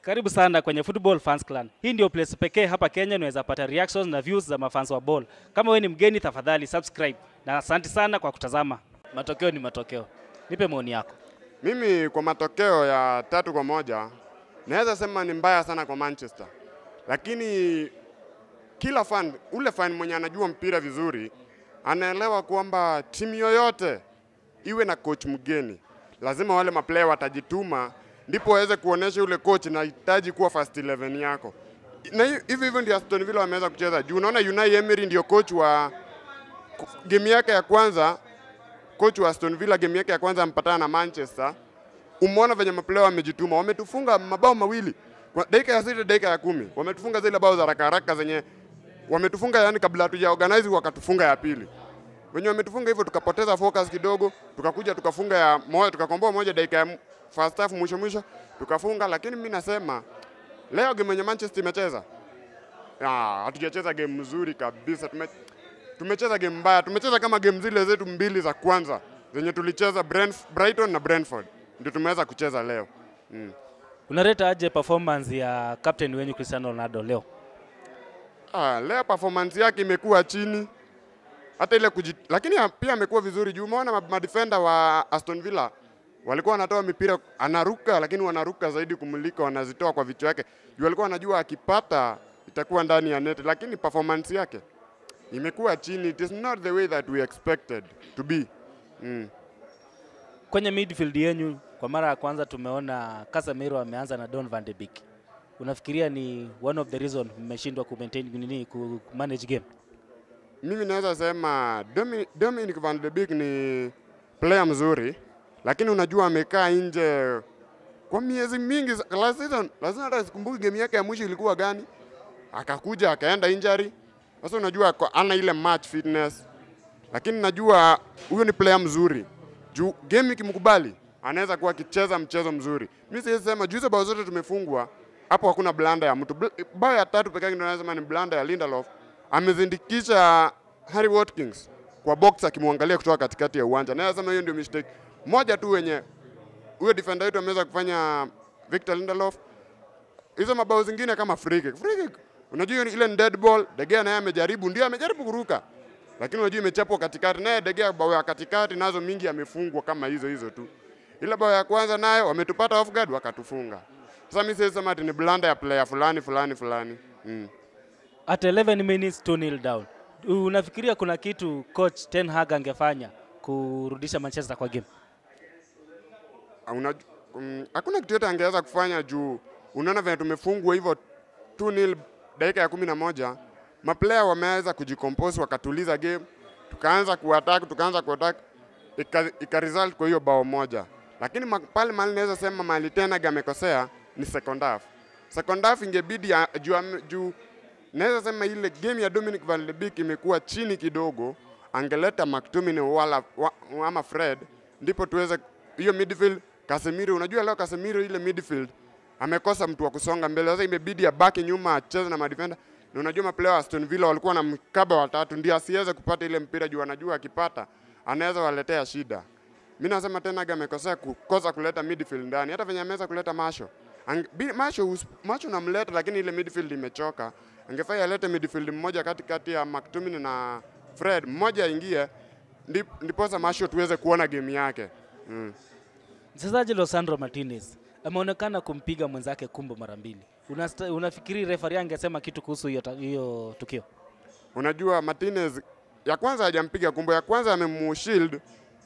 Karibu sana kwenye Football Fans Clan. Hii ndio place pekee hapa Kenya unaweza pata reactions na views za mafans wa ball. Kama wewe ni mgeni, tafadhali subscribe na asante sana kwa kutazama. Matokeo ni matokeo, nipe maoni yako. Mimi kwa matokeo ya tatu kwa moja naweza sema ni mbaya sana kwa Manchester, lakini kila fan, ule fan mwenye anajua mpira vizuri anaelewa kwamba timu yoyote iwe na coach mgeni, lazima wale maplayer watajituma, ndipo waweze kuonesha ule coach nahitaji kuwa first 11 yako. Na hi- hivi hivyo ndio Aston Villa wameweza kucheza juu. Unaona Unai Emery ndio coach wa game yake ya kwanza coach wa Aston Villa game yake ya kwanza ampatana na Manchester, umeona venye maplayer wamejituma, wametufunga mabao mawili kwa dakika ya sita, dakika ya kumi, wametufunga zile bao za haraka haraka zenye wametufunga, yani kabla hatuja organize wakatufunga ya pili. Wenye wametufunga hivyo, tukapoteza focus kidogo, tukakuja tukafunga ya moja, tukakomboa moja dakika ya m- first half, mwisho mwisho tukafunga. Lakini mimi nasema leo game yenye Manchester imecheza Ah, hatujacheza game mzuri kabisa. Tume, tumecheza game mbaya. Tumecheza kama game zile zetu mbili za kwanza zenye tulicheza Brentf- Brighton na Brentford, ndio tumeweza kucheza leo. Mm. Unareta aje performance ya captain wenyu Cristiano Ronaldo leo? Ah, leo performance yake imekuwa chini hata ile kujit... lakini ya- pia amekuwa vizuri juu umeona ma- madefender wa Aston Villa walikuwa wanatoa mipira anaruka, lakini wanaruka zaidi kumulika, wanazitoa kwa vichwa yake juu alikuwa anajua akipata itakuwa ndani ya net, lakini performance yake imekuwa chini. It is not the way that we expected to be. Mm. Kwenye midfield yenyu kwa mara ya kwanza tumeona Casemiro ameanza na Don van de Beek. Unafikiria ni one of the reason mmeshindwa ku maintain nini ku ku manage game? Mimi naweza sema Domi- Dominic van de Beek ni player mzuri, lakini unajua amekaa nje kwa miezi mingi. za- Last season, lazima hata sikumbuki game yake ya mwisho ilikuwa gani, akakuja akaenda injury. Sasa unajua ako- ana ile match fitness, lakini najua huyo ni player mzuri juu game ikimkubali anaweza kuwa akicheza mchezo mzuri. Mimi siwezi sema juu hizo bao zote tumefungwa hapo, hakuna blanda ya mtu. Bl- Bao ya tatu pekee ndio naweza sema ni blanda ya Lindelof, amezindikisha Harry Watkins kwa box akimwangalia kutoka katikati ya uwanja. Naweza sema hiyo ndio mistake moja tu wenye huyo defender wetu ameweza kufanya Victor Lindelof. Hizo mabao zingine kama free kick. Free kick. Unajua hiyo ile ni dead ball, De Gea naye amejaribu, ndio amejaribu kuruka. Lakini unajua imechapwa katikati, naye De Gea bao ya katikati nazo mingi amefungwa kama hizo hizo tu. Ile bao ya kwanza nayo wametupata off guard wakatufunga. Sasa mimi siwezi sema ati ni blunder ya player fulani fulani fulani. Mm. At 11 minutes 2-0 down. Unafikiria kuna kitu coach Ten Hag angefanya kurudisha Manchester kwa game? Una, um, hakuna kitu yote angeweza kufanya juu unaona venye tumefungwa hivyo 2-0 dakika ya kumi na moja maplayer wameweza kujicompose wakatuliza game, tukaanza kuattack tukaanza kuattack ika, ika result kwa hiyo bao moja, lakini ma- pale mahali naweza sema mahali tena amekosea ni second half. Second half ingebidi ya- juu, ame- juu naweza sema ile game ya Dominic Van de Beek imekuwa chini kidogo, angeleta McTominay wala wa, ama Fred, ndipo tuweze hiyo midfield. Casemiro, unajua leo Casemiro ile midfield amekosa mtu wa kusonga mbele, sasa imebidi abaki nyuma acheze na madefender, na unajua maplayer wa Aston Villa walikuwa na mkaba watatu, ndio asiweze kupata ile mpira juu anajua akipata anaweza waletea shida. Mimi nasema tena Aga amekosea kukosa kuleta midfield ndani, hata venye ameweza kuleta Masho. Ang, bi- Masho us- Masho namleta, lakini ile midfield imechoka. Angefai alete midfield mmoja katikati ya McTominay na Fred, mmoja aingie, ndip- ndiposa Masho tuweze kuona game yake mm. Mchezaji Losandro Martinez ameonekana kumpiga mwenzake kumbo mara mbili. Unasta, unafikiri referee angesema kitu kuhusu hiyo ta- hiyo tukio? Unajua Martinez ya kwanza hajampiga kumbo, ya kwanza amemushield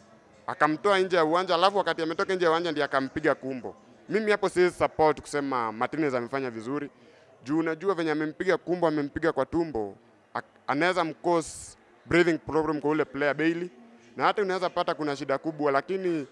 akamtoa nje ya uwanja, alafu wakati ametoka nje ya uwanja ndiye akampiga kumbo. Mimi hapo siwezi support kusema Martinez amefanya vizuri juu unajua venye amempiga kumbo, amempiga kwa tumbo, ak- anaweza mcause breathing problem kwa ule player Bailey, na hata unaweza pata kuna shida kubwa, lakini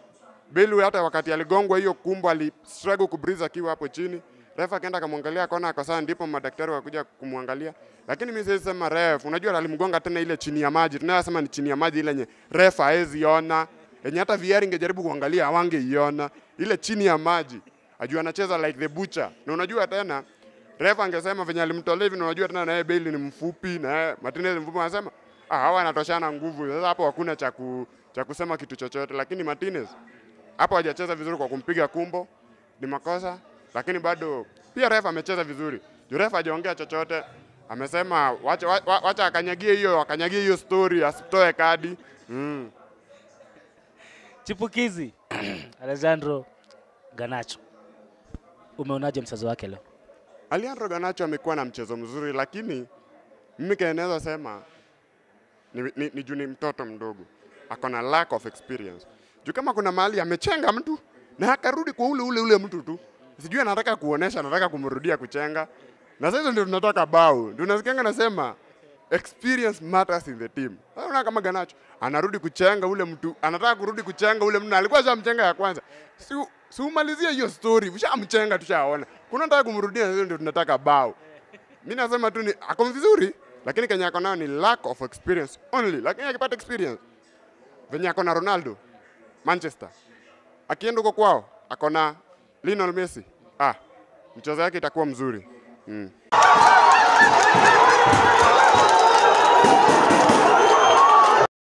Bailey hata wakati aligongwa hiyo kumbo ali struggle kubreathe akiwa hapo chini. Refa akaenda akamwangalia akaona ako sawa, ndipo madaktari wakuja kumwangalia. Lakini mimi siwezi sema ref, unajua alimgonga tena ile chini ya maji. Tunayosema ni chini ya maji ile yenye refa hawezi ona. Yenye hata VR ingejaribu kuangalia hawangeiona. Ile chini ya maji. Ajua anacheza like the butcher. Na unajua tena refa angesema venye alimtolea hivi na unajua tena naye Bailey ni mfupi na yeye Martinez ni mfupi anasema ah, hawa wanatoshana nguvu. Sasa hapo hakuna cha ku, cha kusema kitu chochote, lakini Martinez hapo hajacheza vizuri kwa kumpiga kumbo, ni makosa, lakini bado pia ref amecheza vizuri. Juu ref hajaongea chochote, amesema wacha, wa- wacha akanyagie hiyo akanyagie hiyo story asitoe kadi mm. Chipukizi Alejandro Ganacho, umeonaje mchezo wake leo? Alejandro Garnacho amekuwa na mchezo mzuri, lakini mimi kile naweza sema ni, ni, ni juu ni mtoto mdogo, ako na lack of experience. Juu kama kuna mahali amechenga mtu na akarudi kwa ule ule ule mtu tu, sijui anataka kuonesha, anataka kumrudia kuchenga, na sasa ndio tunataka bao. Ndio nasikianga nasema experience matters in the team. Sasa unaona kama Garnacho anarudi kuchenga ule mtu, anataka kurudi kuchenga ule mtu, na alikuwa shamchenga ya kwanza, si si umalizie hiyo story, ushamchenga tushaona, kuna nataka kumrudia, na sasa ndio tunataka bao. Mi nasema tu ni ako vizuri, lakini kenye ako nayo ni lack of experience only. Lakini akipata experience venye ako na Ronaldo Manchester, akienda huko kwao ako na Lionel Messi, ah, mchezo yake itakuwa mzuri mm.